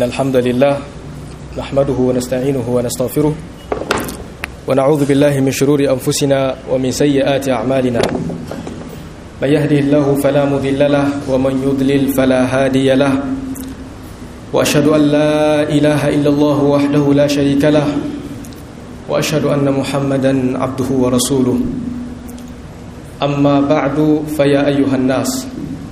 إن الحمد لله نحمده ونستعينه ونستغفره ونعوذ بالله من شرور أنفسنا ومن سيئات أعمالنا من يهده الله فلا مضل له ومن يضلل فلا هادي له وأشهد أن لا إله إلا الله وحده لا شريك له وأشهد أن محمدا عبده ورسوله أما بعد فيا أيها الناس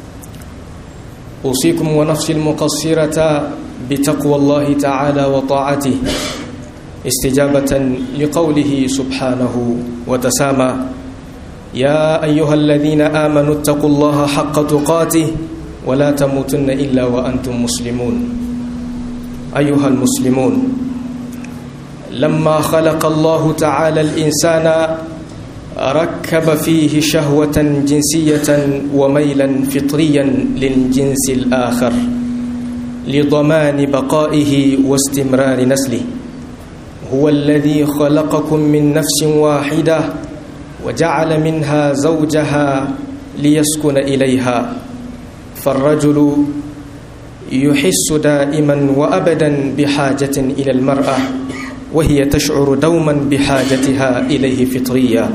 أوصيكم ونفسي المقصرة بتقوى الله تعالى وطاعته استجابة لقوله سبحانه وتسامى يا أيها الذين آمنوا اتقوا الله حق تقاته ولا تموتن إلا وأنتم مسلمون أيها المسلمون لما خلق الله تعالى الإنسان ركب فيه شهوة جنسية وميلا فطريا للجنس الآخر لضمان بقائه واستمرار نسله هو الذي خلقكم من نفس واحدة وجعل منها زوجها ليسكن إليها فالرجل يحس دائما وأبدا بحاجة إلى المرأة وهي تشعر دوما بحاجتها إليه فطريا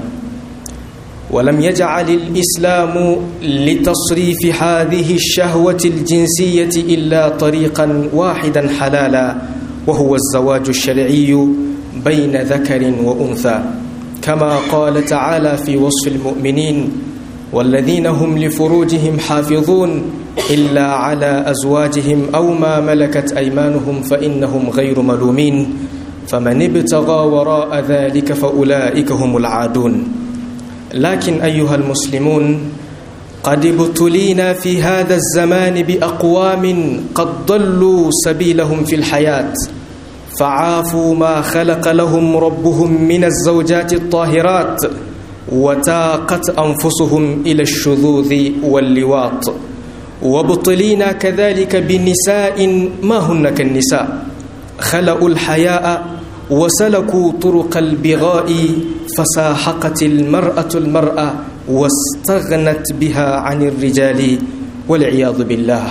ولم يجعل الإسلام لتصريف هذه الشهوة الجنسية إلا طريقا واحدا حلالا وهو الزواج الشرعي بين ذكر وأنثى كما قال تعالى في وصف المؤمنين والذين هم لفروجهم حافظون إلا على أزواجهم أو ما ملكت أيمانهم فإنهم غير ملومين فمن ابتغى وراء ذلك فأولئك هم العادون لكن أيها المسلمون قد ابتلينا في هذا الزمان بأقوام قد ضلوا سبيلهم في الحياة فعافوا ما خلق لهم ربهم من الزوجات الطاهرات وتاقت أنفسهم إلى الشذوذ واللواط وابتلينا كذلك بنساء ما هن كالنساء خلأوا الحياء وسلكوا طرق البغاء فساحقت المرأة المرأة واستغنت بها عن الرجال والعياذ بالله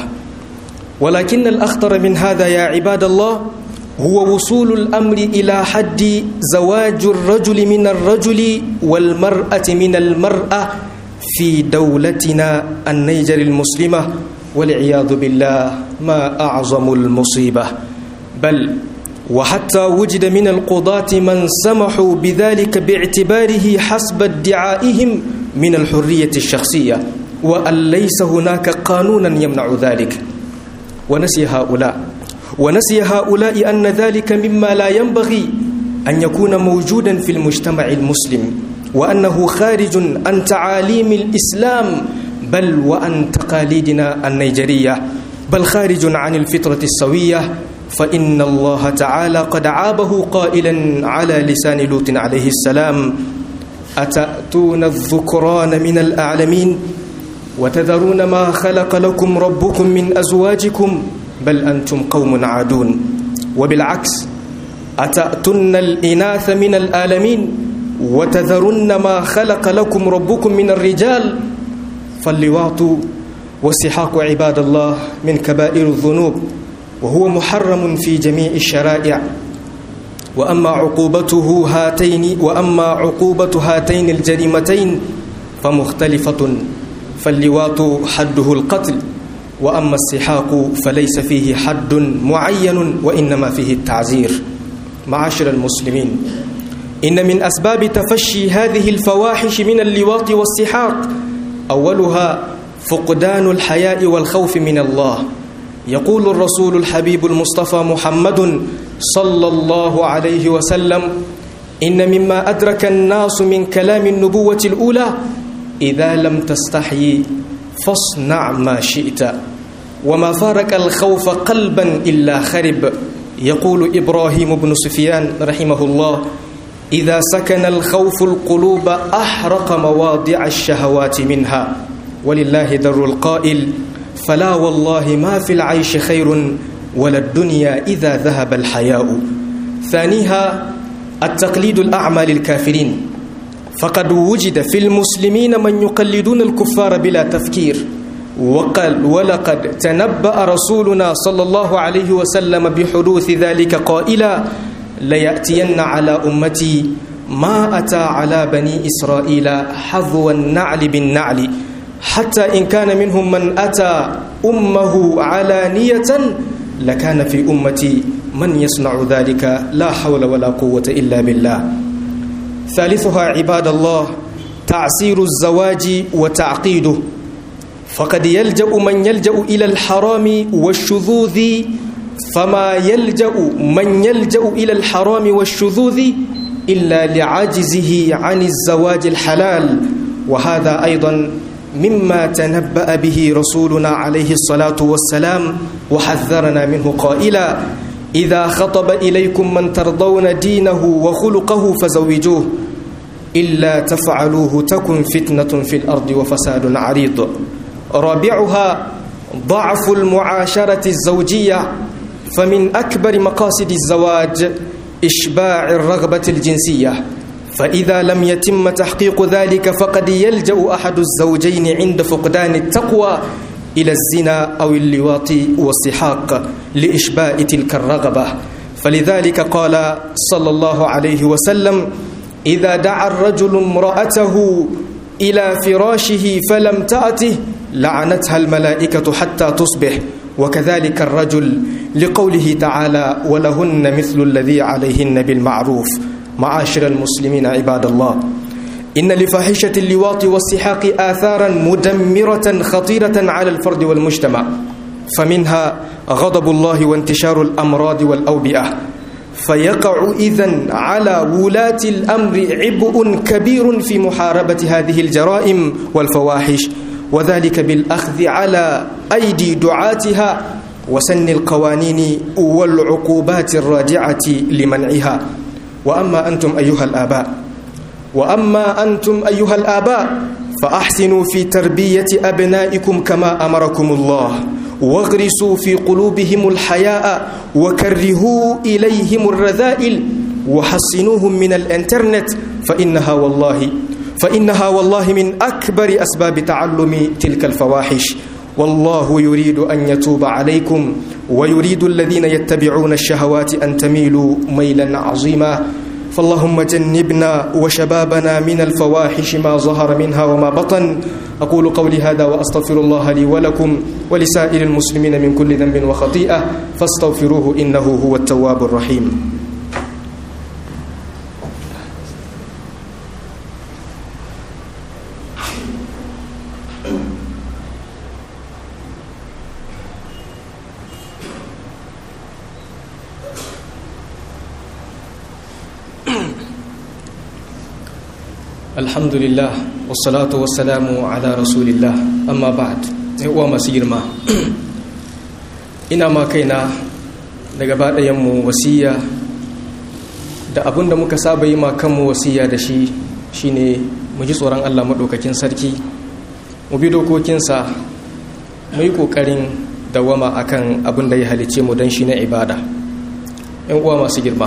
ولكن الأخطر من هذا يا عباد الله هو وصول الأمر إلى حد زواج الرجل من الرجل والمرأة من المرأة في دولتنا النيجر المسلمة والعياذ بالله ما أعظم المصيبة بل وحتى وجد من القضاة من سمحوا بذلك باعتباره حسب ادعائهم من الحرية الشخصية وأن ليس هناك قانونا يمنع ذلك ونسي هؤلاء ونسي هؤلاء أن ذلك مما لا ينبغي أن يكون موجودا في المجتمع المسلم وأنه خارج عن تعاليم الإسلام بل وعن تقاليدنا النيجرية بل خارج عن الفطرة السوية فإن الله تعالى قد عابه قائلا على لسان لوط عليه السلام أتأتون الذكران من الأعلمين وتذرون ما خلق لكم ربكم من أزواجكم بل أنتم قوم عادون وبالعكس أتأتن الإناث من الآلمين وتذرن ما خلق لكم ربكم من الرجال فاللواط والسحاق عباد الله من كبائر الذنوب وهو محرم في جميع الشرائع وأما عقوبته هاتين وأما عقوبة هاتين الجريمتين فمختلفة فاللواط حده القتل وأما السحاق فليس فيه حد معين وإنما فيه التعزير معاشر المسلمين إن من أسباب تفشي هذه الفواحش من اللواط والسحاق أولها فقدان الحياء والخوف من الله يقول الرسول الحبيب المصطفى محمد صلى الله عليه وسلم إن مما أدرك الناس من كلام النبوة الأولى إذا لم تستحي فاصنع ما شئت وما فارق الخوف قلبا إلا خرب يقول إبراهيم بن سفيان رحمه الله إذا سكن الخوف القلوب أحرق مواضع الشهوات منها ولله در القائل فلا والله ما في العيش خير ولا الدنيا إذا ذهب الحياء ثانيها التقليد الأعمى للكافرين فقد وجد في المسلمين من يقلدون الكفار بلا تفكير وقال ولقد تنبأ رسولنا صلى الله عليه وسلم بحدوث ذلك قائلا ليأتين على أمتي ما أتى على بني إسرائيل حظو النعل بالنعل حتى إن كان منهم من أتى أمه علانية لكان في أمتي من يصنع ذلك لا حول ولا قوة إلا بالله ثالثها عباد الله تعسير الزواج وتعقيده فقد يلجأ من يلجأ إلى الحرام والشذوذ فما يلجأ من يلجأ إلى الحرام والشذوذ إلا لعجزه عن الزواج الحلال وهذا أيضا مما تنبأ به رسولنا عليه الصلاة والسلام وحذرنا منه قائلا إذا خطب إليكم من ترضون دينه وخلقه فزوجوه إلا تفعلوه تكن فتنة في الأرض وفساد عريض رابعها ضعف المعاشرة الزوجية فمن أكبر مقاصد الزواج إشباع الرغبة الجنسية فإذا لم يتم تحقيق ذلك فقد يلجأ أحد الزوجين عند فقدان التقوى إلى الزنا أو اللواط والسحاق لإشباء تلك الرغبة فلذلك قال صلى الله عليه وسلم إذا دعا الرجل امرأته إلى فراشه فلم تأته لعنتها الملائكة حتى تصبح وكذلك الرجل لقوله تعالى ولهن مثل الذي عليهن بالمعروف معاشر المسلمين عباد الله إن لفاحشة اللواط والسحاق آثارا مدمرة خطيرة على الفرد والمجتمع فمنها غضب الله وانتشار الأمراض والأوبئة فيقع إذن على ولاة الأمر عبء كبير في محاربة هذه الجرائم والفواحش وذلك بالأخذ على أيدي دعاتها وسن القوانين والعقوبات الراجعة لمنعها وأما أنتم أيها الآباء وأما أنتم أيها الآباء فأحسنوا في تربية أبنائكم كما أمركم الله واغرسوا في قلوبهم الحياء وكرهوا إليهم الرذائل وحصنوهم من الانترنت فإنها والله فإنها والله من أكبر أسباب تعلم تلك الفواحش والله يريد أن يتوب عليكم ويريد الذين يتبعون الشهوات أن تميلوا ميلا عظيما فاللهم جنبنا وشبابنا من الفواحش ما ظهر منها وما بطن أقول قولي هذا وأستغفر الله لي ولكم ولسائر المسلمين من كل ذنب وخطيئة فاستغفروه إنه هو التواب الرحيم alhamdulillah wassalatu wassalamu ala rasulillah amma ba'd uwa masu girma ina ma kaina daga baɗayenmu wasiya da abin da muka saba yi ma kanmu wasiya da shi shine mu ji tsoron allah maɗaukakin sarki mu bi dokokinsa mu yi ƙoƙarin dawama akan abin da ya halice mu don shi na ibada ‘yan uwa masu girma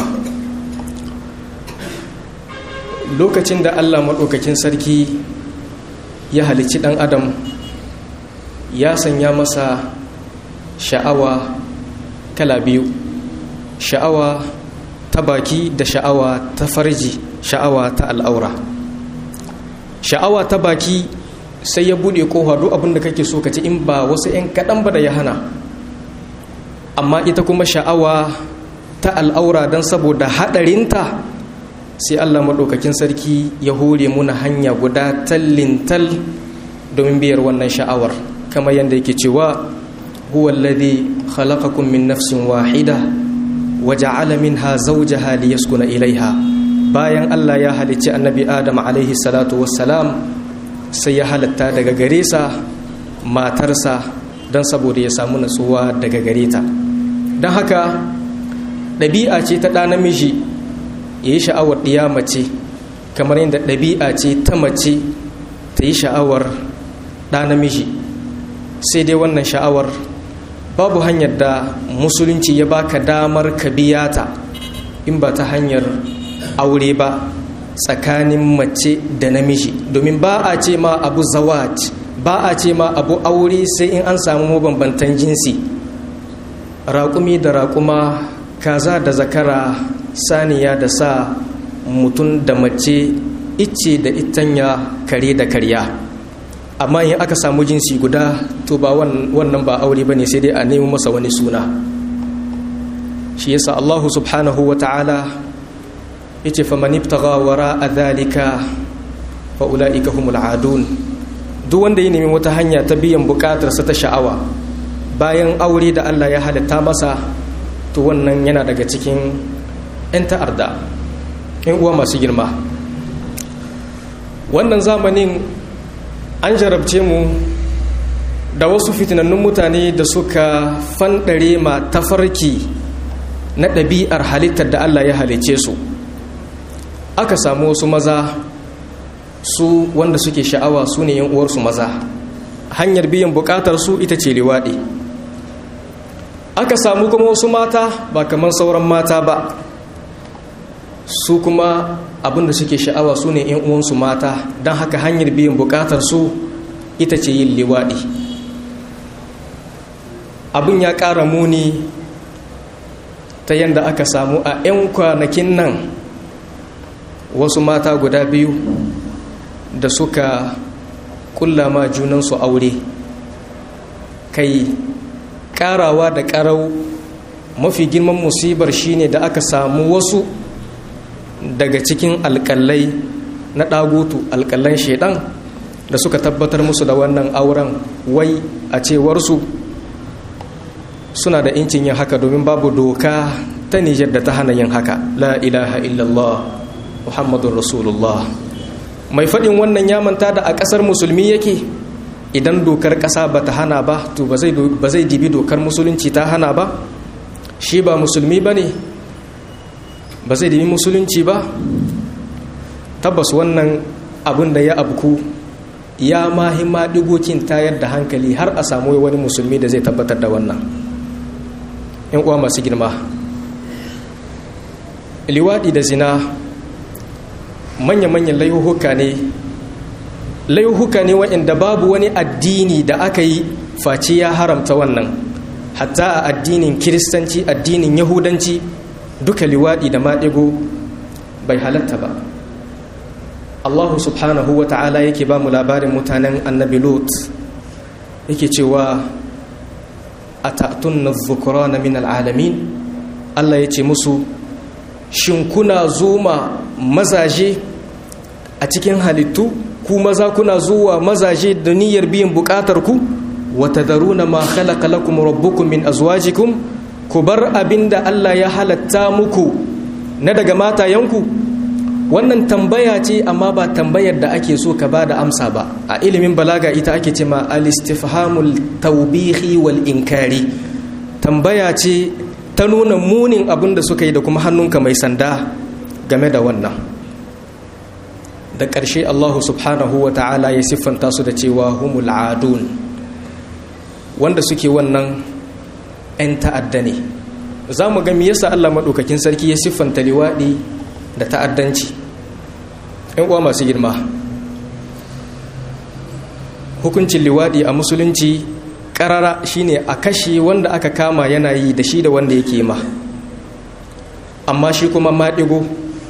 lokacin da allah maɗaukakin sarki ya halicci ɗan adam ya sanya masa sha'awa kala biyu sha'awa ta baki da sha'awa ta farji sha'awa ta al'aura sha'awa ta baki sai ya buɗe kowa duk abin da kake so ka ci in ba wasu 'yan kaɗan ba da ya hana amma ita kuma sha'awa ta al'aura don saboda haɗarinta sai Allah maɗaukakin sarki ya hore muna hanya guda tallintal domin biyar wannan sha'awar kamar yadda yake cewa huwa alladhi khalaqakum min nafsin wahida wa ja'ala minha zawjaha liyaskuna ilaiha bayan Allah ya halicci annabi Adam alaihi salatu wassalam sai ya halatta daga gare sa matarsa don saboda ya samu natsuwa daga gare ta don haka ɗabi'a ce ta ɗa namiji ya yi sha'awar ɗiya mace kamar yadda ɗabi'a ce ta mace ta yi sha'awar ɗa namiji sai dai wannan sha'awar babu hanyar da musulunci ya baka damar ka biya ta in ba ta hanyar aure ba tsakanin mace da namiji domin ba a ce ma abu zawaj ba a ce ma abu aure sai in an samu mabambantan jinsi raƙumi da raƙuma kaza da zakara saniya da sa mutum da mace icce da itanya kare da karya amma in aka samu jinsi guda to ba wannan ba aure ba ne sai dai a nemi masa wani suna shi yasa allahu subhanahu wa ta'ala ya ce faman ibtaga wara a dhalika fa ula'ika humul adun duk wanda ya nemi wata hanya ta biyan bukatarsa ta sha'awa bayan aure da Allah ya halitta masa to wannan yana daga cikin 'yan ta'arda 'yan uwa masu girma wannan zamanin an jarabce mu da wasu fitinannun mutane da suka fanɗare ma tafarki na ɗabi'ar halittar da Allah ya halice su aka samu wasu maza su wanda suke sha'awa su ne yan uwarsu maza hanyar biyan bukatar su ita ce liwaɗi aka samu kuma wasu mata ba kamar sauran mata ba su kuma abinda suke sha'awa su ne yan uwansu mata don haka hanyar biyan bukatar su ita ce yin liwaɗi abin ya ƙara muni ta yadda aka samu a 'yan kwanakin nan wasu mata guda biyu da suka kulla ma junansu aure kai karawa da karau mafi girman musibar shine da aka samu wasu daga cikin alkalai na ɗagutu alkalan shaidan da suka tabbatar musu da wannan auren wai a cewarsu suna da incin yin haka domin babu doka ta nijar da ta hana yin haka la ilaha illallah muhammadun rasulullah mai faɗin wannan ya manta da a ƙasar musulmi yake idan dokar ƙasa ba ta hana ba to ba zai dibi dokar musulunci ta hana ba shi ba musulmi ba ne ba zai dibi musulunci ba tabbas wannan abin da ya abku ya mahimma digocin tayar da hankali har a samu wani musulmi da zai tabbatar da wannan yan uwa masu girma liwaɗi da zina manya-manyan laihuhuka ne laihuhuka ne waɗanda babu wani addini da aka yi face ya haramta wannan hatta a addinin kiristanci addinin yahudanci duka liwaɗi da maɗigo bai halatta ba allahu subhanahu wa ta'ala yake ba mu labarin mutanen annabi lot yake cewa a ta'atun na zukura na min al'alamin allah ya ce musu shin kuna zuma mazaje a cikin halittu ku maza kuna zuwa mazaje da niyyar biyan bukatar ku wata daruna ma khalaqa lakum rabbukum min azwajikum ku bar abinda Allah ya halatta muku na daga matayenku wannan tambaya ce amma ba tambayar da ake so ka ba da amsa ba a ilimin balaga ita ake ce ma al-istifhamul tawbihi wal inkari tambaya ce ta nuna munin abin da suka yi da kuma hannunka mai sanda game da wannan da ƙarshe allahu subhanahu wa ta'ala ya siffanta su da cewa humul adun wanda suke wannan 'yan ta'adda ne za mu ga yasa allah maɗaukakin sarki ya siffanta liwaɗi da ta'addanci 'yan uwa masu girma hukuncin liwaɗi a musulunci karara shine a kashe wanda aka kama yana yi da shi da wanda yake ma amma shi kuma maɗigo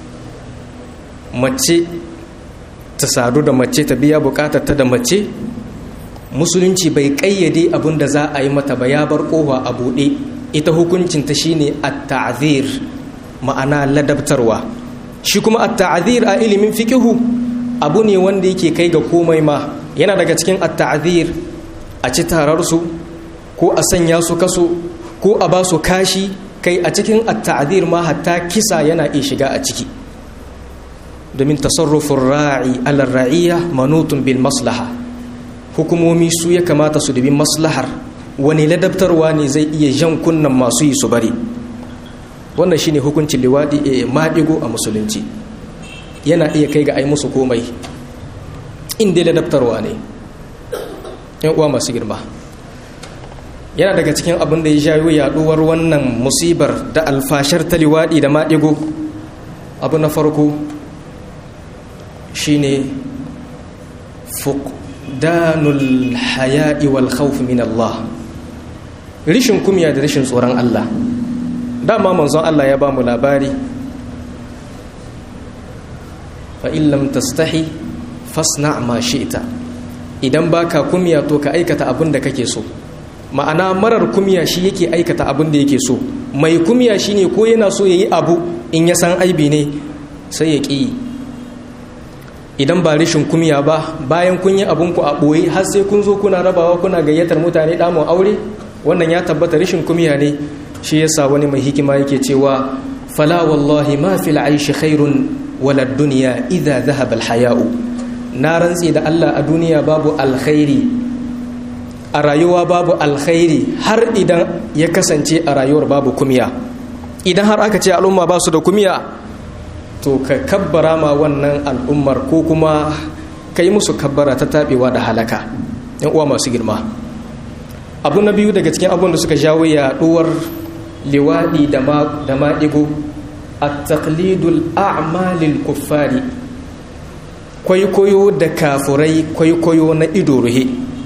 mace ta sadu da mace ta biya bukatar ta da mace musulunci bai ƙayyade abin da za a yi mata ba ya bar ƙofa a buɗe ita hukuncinta shine at-ta'zir ma'ana ladabtarwa shi kuma at-ta'zir a ilimin fikihu abu ne wanda yake kai ga komai ma yana daga cikin at-ta'zir a ci tararsu ko a sanya su kaso ko a ba su kashi kai a cikin at-ta'zir ma hatta kisa yana iya shiga a ciki domin tasarrufin ra'i alar ra'iyya manutun bil maslaha hukumomi su ya kamata su dubi maslahar wani ladabtarwa ne zai iya jan kunnan masu yi su bari wannan shine hukuncin liwadi a maɗigo a musulunci yana iya kai ga ai musu komai inda ladabtarwa ne yan uwa masu girma yana daga cikin abin da ya jayo yaduwar wannan musibar da alfashar ta liwadi da maɗigo abu na farko shine fuqdanul haya'i wal khawf min Allah rishin kumya da rishin tsoron Allah dama manzon Allah ya ba mu labari fa in lam tastahi fasna ma shi'ta idan baka kumya to ka aikata abin da kake so ma'ana marar kumya shi yake aikata abin da yake so mai kumya shine ko yana so yayi abu in ya san aibi ne sai ya ƙi idan ba rishin kumya ba bayan kun yi abinku a ɓoye har sai kun zo kuna rabawa kuna gayyatar mutane damun aure wannan ya tabbata rishin kumya ne shi yasa wani mai hikima yake cewa fala wallahi ma fil aishi khairun wala dunya idza dhahaba al haya'u na rantsi da Allah a duniya babu alkhairi a rayuwa babu alkhairi har idan ya kasance a rayuwar babu kumya idan har aka ce al'umma ba su da kumya to ka kabbara ma wannan al'ummar ko kuma ka yi musu kabbara ta taɓewa da halaka yan uwa masu girma abu na biyu daga cikin abun da suka jawo yaɗuwar liwaɗi da maɗigo a taklidul a'malil kuffari kwaikwayo da kafurai kwaikwayo na ido ruhe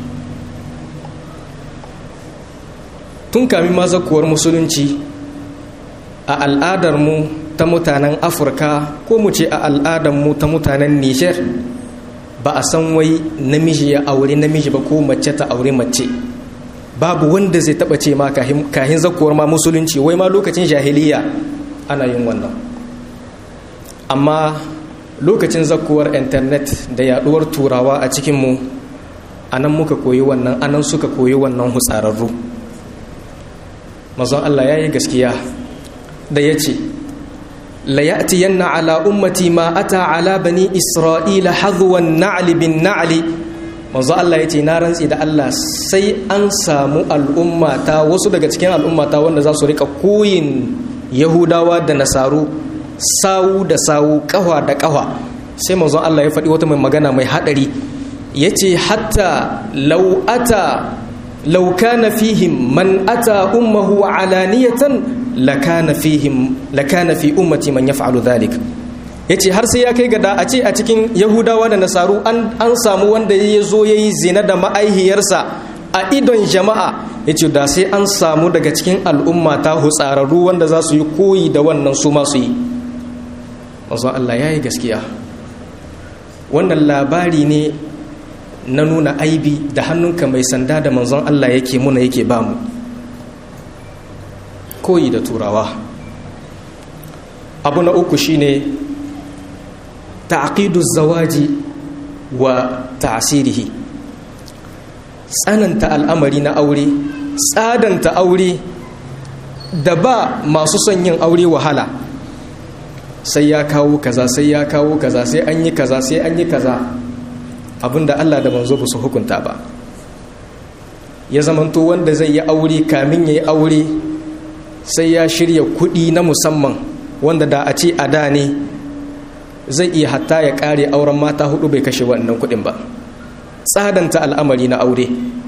tun kamin mazakuwar musulunci a al'adarmu ta mutanen afirka ko mu ce a al'adarmu ta mutanen niger ba a san wai namiji ya aure namiji ba ko mace ta aure mace babu wanda zai taba ce ma kahin zakuwar ma musulunci wai ma lokacin jahiliya ana yin wannan amma lokacin zakuwar intanet da yaduwar turawa a cikinmu a nan muka koyi wannan anan suka koyi wannan hutsararru mazan allah ya yi gaskiya da ya ce ليأتين على أمتي ما أتى على بني إسرائيل حظوا النعل بالنعل manzo Allah ya ce na rantsi da Allah sai an samu al'ummata wasu daga cikin al'ummata wanda za su rika koyin yahudawa da nasaru sawu da sawu kahwa da kahwa sai manzo Allah ya faɗi wata mai magana mai haɗari ya ce hatta lau'ata laukana fihim man ata ummahu alaniyatan lakana fihim lakana fi ummati man yaf'alu dhalik yace har sai ya kai gada a ce a cikin yahudawa da nasaru an an samu wanda ya zo yayi zina da ma'aihiyarsa a idon jama'a yace da sai an samu daga cikin al'umma ta hutsararru wanda za su yi koyi da wannan su ma su yi manzo Allah yayi gaskiya wannan labari ne na nuna aibi da hannunka mai sanda da manzon Allah yake muna yake bamu koyi da turawa abu na uku shine ta'qidu zawaji wa ta'sirihi tsananta al'amari na aure tsadanta aure da ba masu son yin aure wahala sai ya kawo kaza sai ya kawo kaza sai an yi kaza sai an yi kaza abinda Allah da manzo ba su hukunta ba ya zamanto wanda zai yi aure kamin ya yi aure sai ya shirya kuɗi na musamman wanda da a ce a da ne zai iya hatta ya ƙare auren mata hudu bai kashe wannan kuɗin ba tsadanta al'amari na aure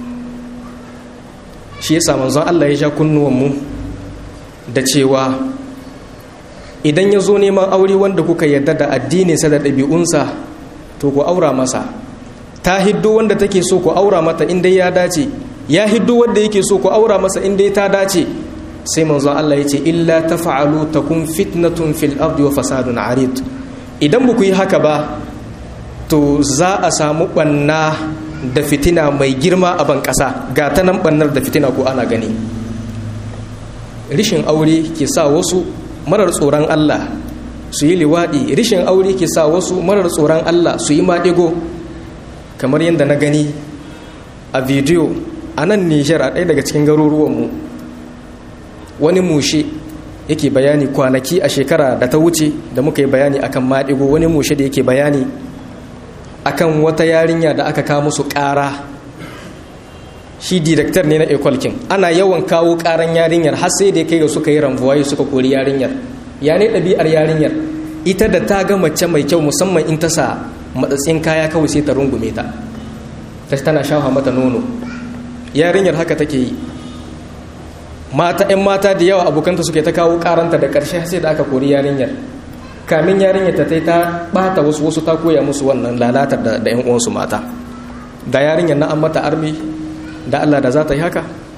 shi yasa manzon Allah ya sha kunnuwanmu da cewa idan ya zo neman aure wanda kuka yarda da addininsa da ɗabi'unsa to ku aura masa ta hiddo wanda take so ku aura mata inda ya dace ya hiddo wanda yake so ku aura masa inda ta dace sai manzo Allah ya ce illa tafa'alu takun fitnatun fil ardi wa fasadun arid idan ba ku yi haka ba to za a samu banna da fitina mai girma a ban kasa ga ta nan bannar da fitina ko ana gani rishin aure ke sa wasu marar tsoron Allah su yi liwaɗi rishin aure ke sa wasu marar tsoron Allah su yi maɗigo kamar yadda na gani a bidiyo a nan nijar a ɗaya daga cikin garuruwanmu wani mushe yake bayani kwanaki a shekara da ta wuce da muka yi bayani akan maɗigo wani mushe da yake bayani akan wata yarinya da aka kawo musu ƙara shi direktar ne na ekwalkin ana yawan kawo ƙaran yarinyar har sai da ya kai ga suka yi rambuwaye suka kori yarinyar ya ne ɗabi'ar yarinyar ita da ta ga mace mai kyau musamman in ta sa matsatsin kaya kawai sai ta rungume ta ta tana shafa mata nono yarinyar haka take yi mata 'yan mata da yawa abokanta suke ta kawo karanta da ƙarshe sai da aka kori yarinyar kamin yarinyar ta ta ta bata wasu wasu ta koya musu wannan lalatar da 'yan uwansu mata da yarinyar na an mata armi da Allah da za ta yi haka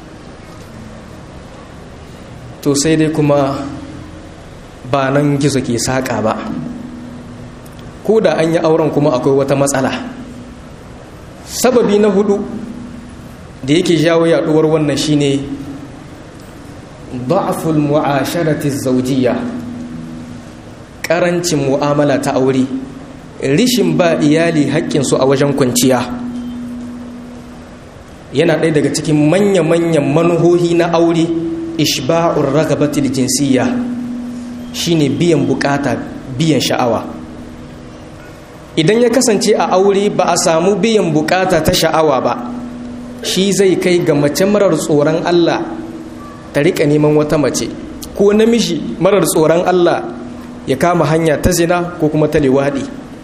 to sai dai kuma ba nan gizo ke saƙa ba ko da an yi auren kuma akwai wata matsala sababi na hudu da yake jawo yaduwar wannan shine da'ful mu'asharati zawjiyya karancin mu'amala ta aure rishin ba iyali haƙƙinsu a wajen kwanciya yana ɗaya daga cikin manya-manyan manuhohi na aure ishba'ur ragabatil jinsiyya shine biyan bukata biyan sha'awa idan ya kasance a aure ba a samu biyan bukata ta sha'awa ba shi zai kai ga mace marar tsoron Allah ta rika neman wata mace ko namiji marar tsoron Allah ya kama hanya ta zina ko kuma ta liwaɗi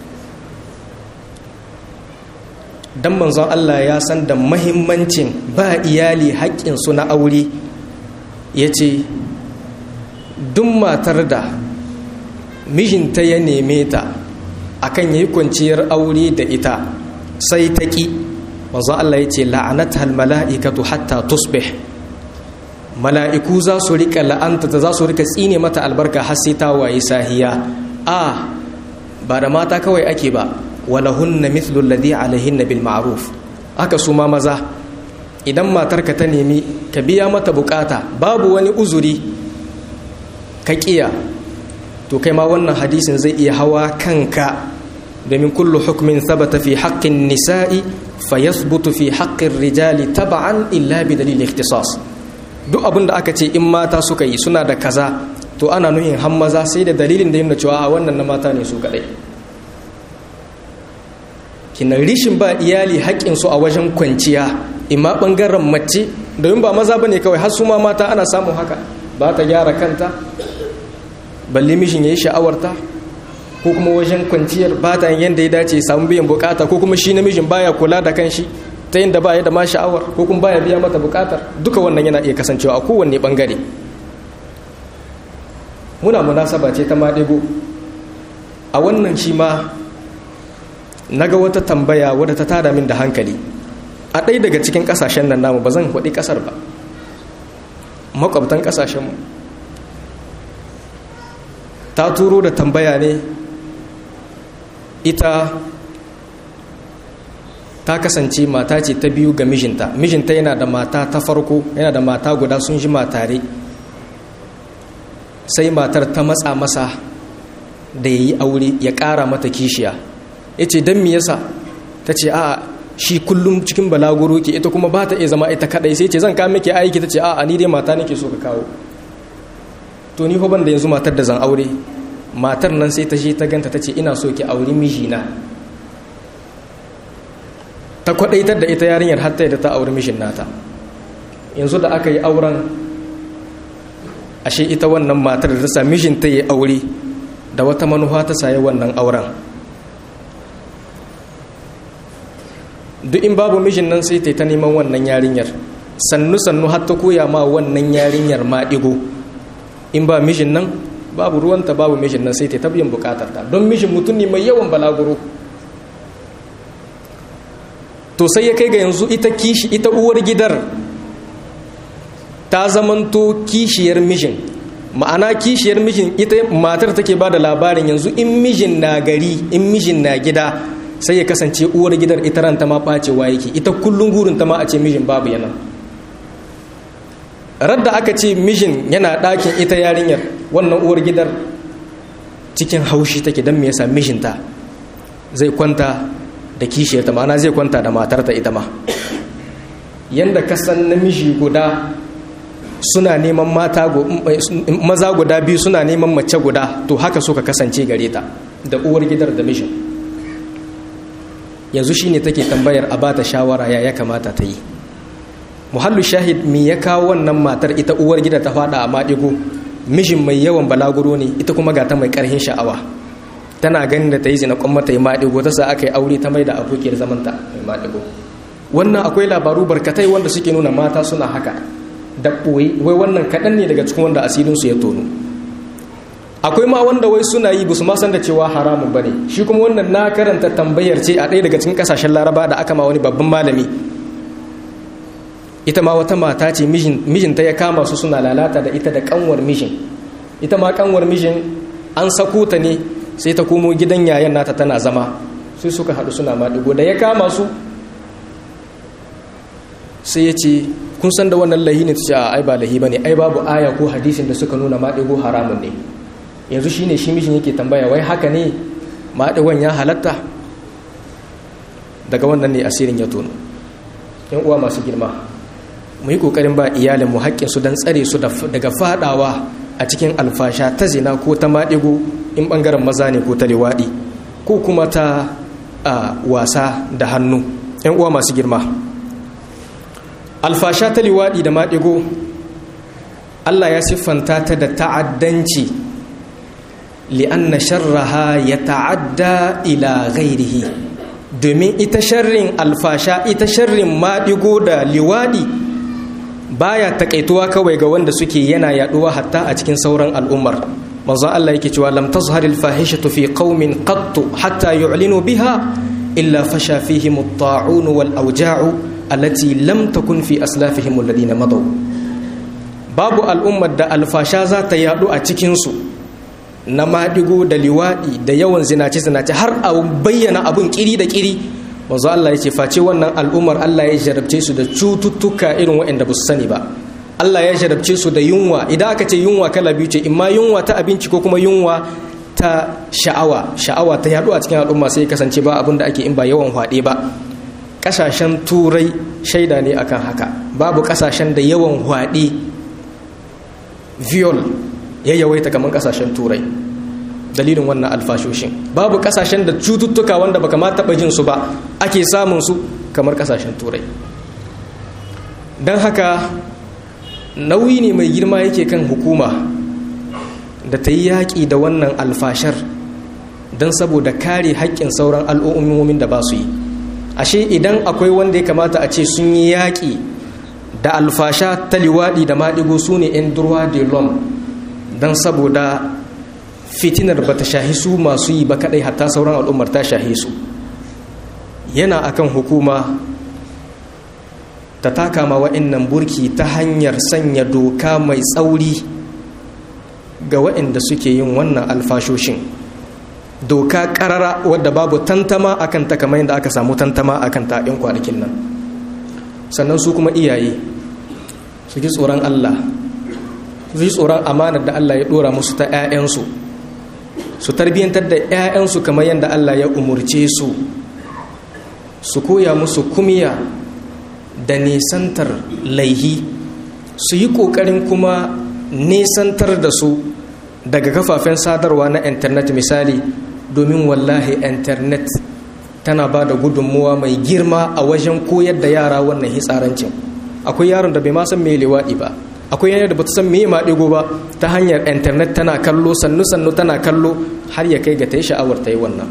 dan manzon Allah ya san da mahimmancin ba iyali haƙƙinsu na aure ya ce duk matar da mijinta ya neme ta akan yayi kwanciyar aure da ita sai ta ƙi manzon Allah ya ce la'anata mala'ikatu hatta tusbih mala'iku za su rika la'anta ta za su rika tsine mata albarka har sai ta waye sahiya a ba da mata kawai ake ba walahunna mithlu alladhi alaihinna bil ma'ruf haka su ma maza idan matarka ta nemi ka biya mata bukata babu wani uzuri ka kiya to kai ma wannan hadisin zai iya hawa kanka domin kullu hukmin thabata fi haqqin nisa'i fayathbutu fi haqqin rijali tab'an illa bi dalil ikhtisas duk abin da aka ce in mata suka yi suna da kaza to ana nuhin han maza sai da dalilin da yana cewa a wannan na mata ne su kadai kina rishin ba iyali haƙƙinsu a wajen kwanciya imma ɓangaren mace domin ba maza ba ne kawai har su ma mata ana samun haka ba ta gyara kanta balle mishin ya yi sha'awarta ko kuma wajen kwanciyar ba ta yadda ya dace samun biyan bukata ko kuma shi namijin baya kula da kanshi ta yadda ba ya da ma sha'awar ko kuma baya biya mata bukatar duka wannan yana iya kasancewa a kowanne ɓangare muna munasaba ce ta maɗigo a wannan shi ma na ga wata tambaya wadda ta tada min da hankali a ɗaya daga cikin ƙasashen nan namu ba zan faɗi ƙasar ba makwabtan ƙasashenmu ta turo da tambaya ne ita ta kasance mata ce ta biyu ga mijinta mijinta yana da mata ta farko yana da mata guda sun ji matare sai matar ta matsa masa da ya yi aure ya ƙara mata kishiya ya ce don me yasa ta ce a shi kullum cikin balaguro ke ita kuma ba ta iya zama ita kadai sai ce zan kame ke aiki ta ce a ni dai mata nake so ka kawo to ni ban da yanzu matar da zan aure matar nan sai ta je ta ganta ta ce ina so ki auri mijina ta kwadaitar da ita yarinyar hatta da ta auri mijin nata yanzu da aka yi auren ashe ita wannan matar da ta sa mijinta ya aure da wata manufa ta sayi wannan auren duk in babu mijin nan sai ta neman wannan yarinyar sannu sannu har ta koya ma wannan yarinyar ma digo in ba mijin nan babu ruwanta babu mijin nan sai ta biyan bukatar ta don mijin mutum ne mai yawan balaguro to sai ya kai ga yanzu ita kishi ita uwar gidar ta zamanto kishiyar mijin ma'ana kishiyar mijin ita matar take ba da labarin yanzu in mijin na gari in mijin na gida sai ya kasance uwar gidar ita ranta ma ɓacewa yake ita kullum gurin ta ma a ce mijin babu yana radda aka ce mijin yana ɗakin ita yarinyar wannan uwar gidar cikin haushi take don me yasa mijinta zai kwanta da kishiyarta ma'ana zai kwanta da matarta ita ma yanda kasan namiji guda suna neman mata maza guda biyu suna neman mace guda to haka suka kasance gare ta da uwar gidar da mijin yanzu shine take tambayar a bata shawara ya ya kamata ta yi muhallu shahid me ya kawo wannan matar ita uwar gida ta fada a maɗigo mijin mai yawan balaguro ne ita kuma ga ta mai ƙarhin sha'awa tana ganin da ta yi zina kuma ta yi maɗigo ta sa aka yi aure ta mai da abokiyar zamanta mai maɗigo wannan akwai labaru barkatai wanda suke nuna mata suna haka da ɓoye wai wannan kaɗan ne daga cikin wanda asirinsu ya tono akwai ma wanda wai suna yi basu ma san da cewa haramun bane shi kuma wannan na karanta tambayar ce a ɗaya daga cikin kasashen laraba da aka ma wani babban malami ita ma wata mata ce mijinta ya kama su suna lalata da ita da kanwar mijin ita ma kanwar mijin an sako ta ne sai ta komo gidan yayan nata tana zama sai suka haɗu suna maɗigo da ya kama su sai ya ce kun san da wannan lahi ne ta ce ai ba lahi ba ne ai babu aya ko hadisin da suka nuna maɗigo haramun ne yanzu shi ne shi mishin yake tambaya wai haka ne maɗigon ya halatta daga wannan ne asirin ya tono yan uwa masu girma mu yi ƙoƙarin ba iyalinmu haƙƙinsu don tsare su daga faɗawa a cikin alfasha ta zina ko ta maɗigo in ɓangaren maza ne ko ta liwaɗi ko kuma ta wasa da hannu yan uwa masu girma alfasha ta liwaɗi da maɗigo allah ya siffanta ta da ta'addanci li'anna sharraha ya ta'adda ila ghairihi domin ita sharrin alfasha ita sharrin maɗigo da liwaɗi baya takaituwa kawai ga wanda suke yana yaɗuwa hatta a cikin sauran al'ummar manzo Allah yake cewa lam tazhar al fahishatu fi qaumin qattu hatta yu'linu biha illa fasha fihim at-ta'un wal awja'u allati lam takun fi aslafihim alladhina madaw babu al'ummar da alfasha za ta yadu a cikin su na madigo da liwadi da yawan zinace zinace har a bayyana abun kiri da kiri manzo Allah yace face wannan al'ummar Allah ya jarabce su da cututtuka irin waɗanda ba su sani ba Allah ya jarabce su da yunwa idan aka ce yunwa kala biyu ce imma yunwa ta abinci ko kuma yunwa ta sha'awa sha'awa ta yaɗu a cikin al'umma sai kasance ba abin da ake in ba yawan hwaɗe ba ƙasashen turai shaida ne akan haka babu ƙasashen da yawan hwaɗe viol ya yawaita kamar ƙasashen turai dalilin wannan alfashoshin babu ƙasashen da cututtuka wanda baka ma taɓa jin su ba ake samun su kamar ƙasashen turai don haka nauyi ne mai girma yake kan hukuma da ta yi yaƙi da wannan alfashar don saboda kare haƙƙin sauran al'ummomin da ba su yi ashe idan akwai wanda ya kamata a ce sun yi yaƙi da alfasha ta liwaɗi da maɗigo su ne 'yan durwa de lom don saboda fitinar ba ta shahi su masu yi ba kaɗai hatta sauran al'ummar ta shahi su yana akan hukuma ta taka ma wa'annan burki ta hanyar sanya doka mai tsauri ga wa'anda suke yin wannan alfashoshin doka karara wadda babu tantama akan ta kamar yadda aka samu tantama akan ta yan kwanakin nan sannan su kuma iyaye su ji tsoron Allah su ji tsoron amanar da Allah ya dora musu ta 'ya'yansu su tarbiyyantar da 'ya'yansu kamar yadda Allah ya umurce su su koya musu kumiya da nisantar laihi su yi ƙoƙarin kuma nisantar da su daga kafafen sadarwa na intanet misali domin wallahi intanet tana ba da gudunmuwa mai girma a wajen koyar da yara wannan hitsarancin akwai yaron da bai ma san me liwaɗi ba akwai yanayi da ba ta san me maɗigo ba ta hanyar intanet tana kallo sannu sannu tana kallo har ya kai ga ta yi sha'awar ta yi wannan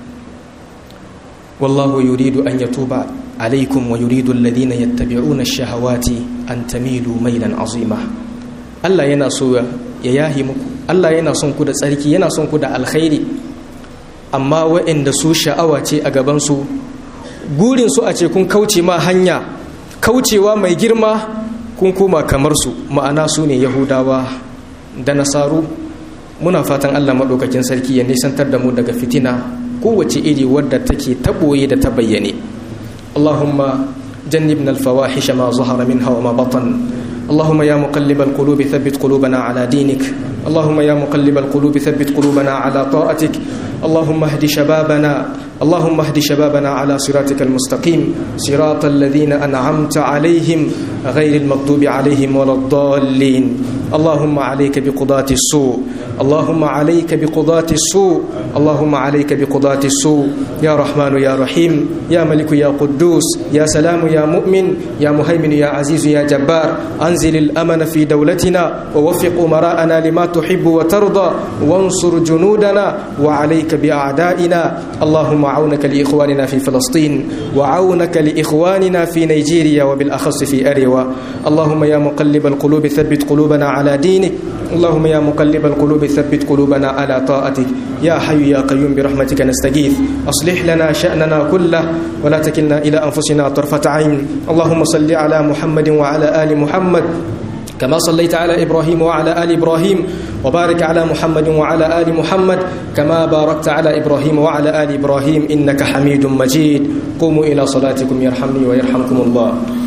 wallahu yuridu an yatuba عليكم ويريد الذين يتبعون الشهوات أن تميلوا ميلا عظيما Allah yana so ya yahi muku Allah yana son ku da tsarki yana son ku da alkhairi amma waɗanda su sha'awa ce a gabansu gurin su a ce kun kauce ma hanya kaucewa mai girma kun koma kamar su ma'ana su ne yahudawa da nasaru muna fatan Allah maɗaukakin sarki ya nisantar da mu daga fitina kowace iri wadda take taɓoye da ta bayyane اللهم جنبنا الفواحش ما ظهر منها وما بطن اللهم يا مقلب القلوب ثبت قلوبنا على دينك اللهم يا مقلب القلوب ثبت قلوبنا على طاعتك اللهم اهد شبابنا اللهم اهد شبابنا على صراطك المستقيم صراط الذين أنعمت عليهم غير المغضوب عليهم ولا الضالين اللهم عليك بقضاة السوء اللهم عليك بقضاة السوء اللهم عليك بقضاة السوء يا رحمن يا رحيم يا ملك يا قدوس يا سلام يا مؤمن يا مهيمن يا عزيز يا جبار أنزل الأمن في دولتنا ووفق أمراءنا لما تحب وترضى وانصر جنودنا وعليك بأعدائنا اللهم عونك لإخواننا في فلسطين وعونك لإخواننا في نيجيريا وبالأخص في أريوا اللهم يا مقلب القلوب ثبت قلوبنا على دينك اللهم يا مقلب القلوب ثبت قلوبنا على طاعتك يا حي يا قيوم برحمتك نستغيث أصلح لنا شأننا كله ولا تكلنا إلى أنفسنا طرفة عين اللهم صل على محمد وعلى آل محمد كما صليت على إبراهيم وعلى آل إبراهيم وبارك على محمد وعلى آل محمد كما باركت على إبراهيم وعلى آل إبراهيم إنك حميد مجيد قوموا إلى صلاتكم يرحمني ويرحمكم الله